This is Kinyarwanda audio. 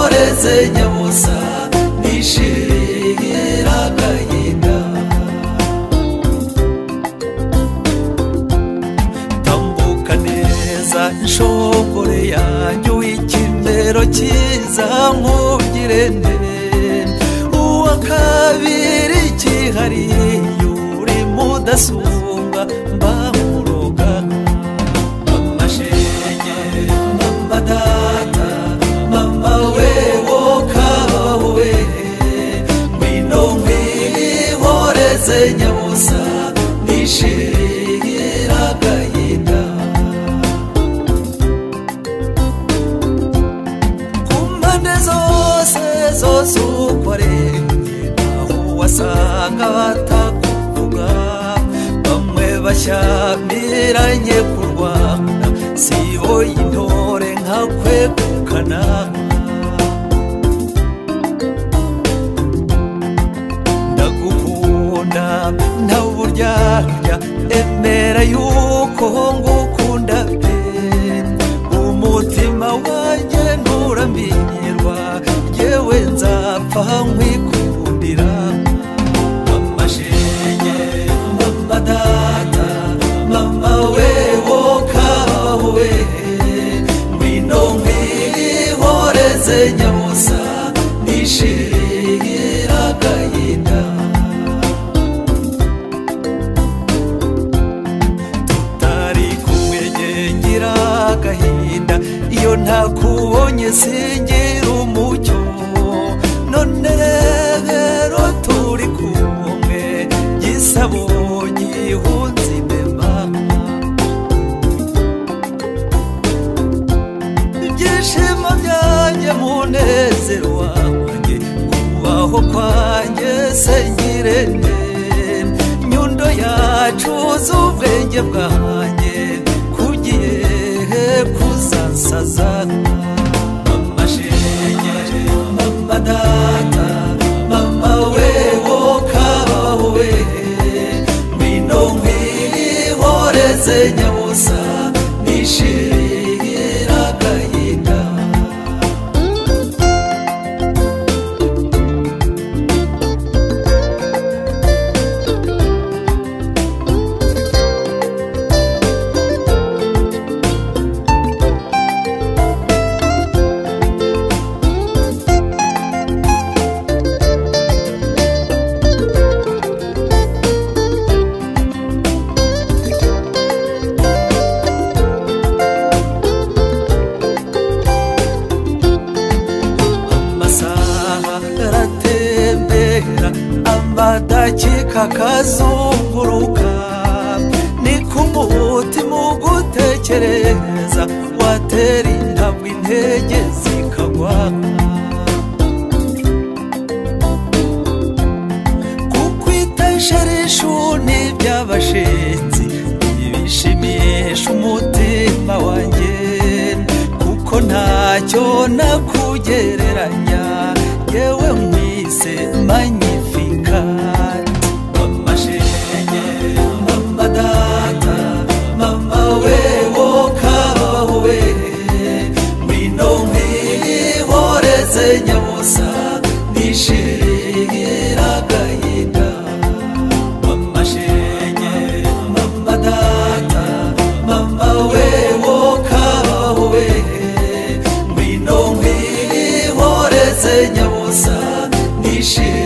umenya busa nishimira agahinda tambuka neza inshokore yanjye w'ikimero cyiza nkubwire neza uwa kabiri cyihariye uri mudasumbwa mbamuroga mama shenge mama data mama we wo kabaho we ngwino nkwihoreze nyabusa nishimira agahinda ku mpande zose zose ukoreye aho wasanga batakuvuga bamwe bashyamiranye kurwana sibo y'intore nka kwegukana ndagukunda nta buryarya emera yuko ngukunda pe umutima wanjye nturamenyerwa yewe nzapfa nkwikundira mama shenge mama data mama we wo kabaho we ngwino nkwihoreze nyabusa nishimira agahinda tutari kumwe ngira agahinda iyo ntakubonye singira umucyo none rero turi kumwe gisabo gihunze imbeba ibyishimo byanjye munezero wanjye kubaho kwanjye sengire nyundo yacu z'ubwenge bwanjye kugihe kuzasaza mama shenge mama data mama we wo kabaho we ngwino nkwihoreze nyabusa nishimira agahinda amasaha aratembera amadakika akazunguruka ni ku mutima ugutekereza watera intabwe intege zikagwa kukwita isharishu n'iby'abashinzi ntibishimisha umutima wanjye kuko ntacyo nakugereranya yewe mwise magnificat mama shenge mama data mama we wo kabaho we ngwino nkwihoreze nyabusa nishimira agahinda mama shenge mama data mama we wo kabaho we ngwino nkwihoreze nyabusa nishimira